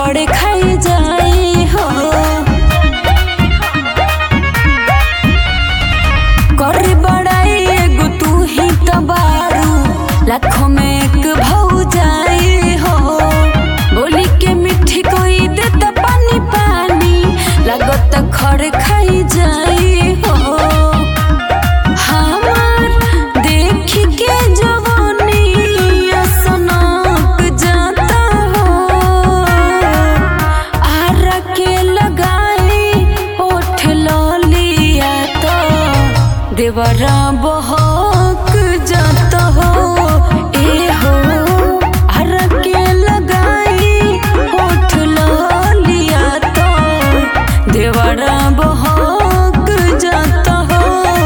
खड़े खाई जाई हो कर बड़ाई एगो तू ही तो बारू लाखों में एक भौ जाई हो बोली के मिठी कोई दे तो पानी पानी लगत खड़े खाई जाई हो हमार देख के जवानी सनक जाता हो आरा के लगाई ओठ लिया तो देवरा बहक जाता हो ए हो आरा के लगाई ओठ लिया तो देवरा बहक जाता हो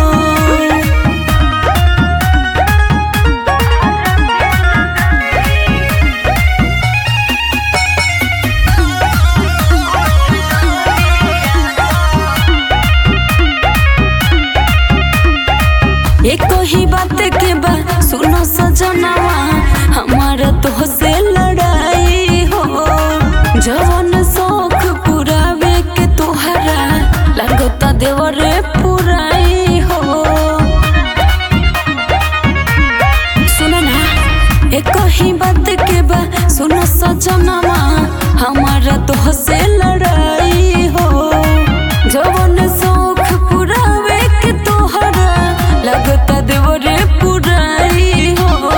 एक ही बात के बा सुनो सजनवा हमारा तो से लड़ाई हो जवन शौक पुरावे के तोहरा लगता देवरे पुराई हो सुनो ना एक ही बात के बा सुनो सजनवा हमारा तो से लड़ाई हो जवन शौक पुरावे के तोहरा लगता देवरे पुराई हो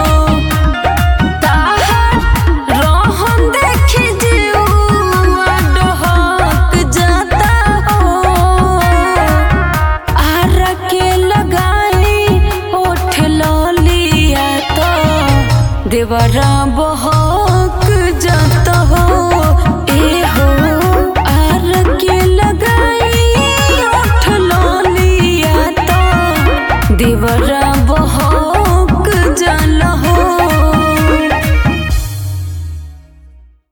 ताहर रोहन देखी जीवा डहक जाता हो आरा के लगाई ओठ लिया तो देवरा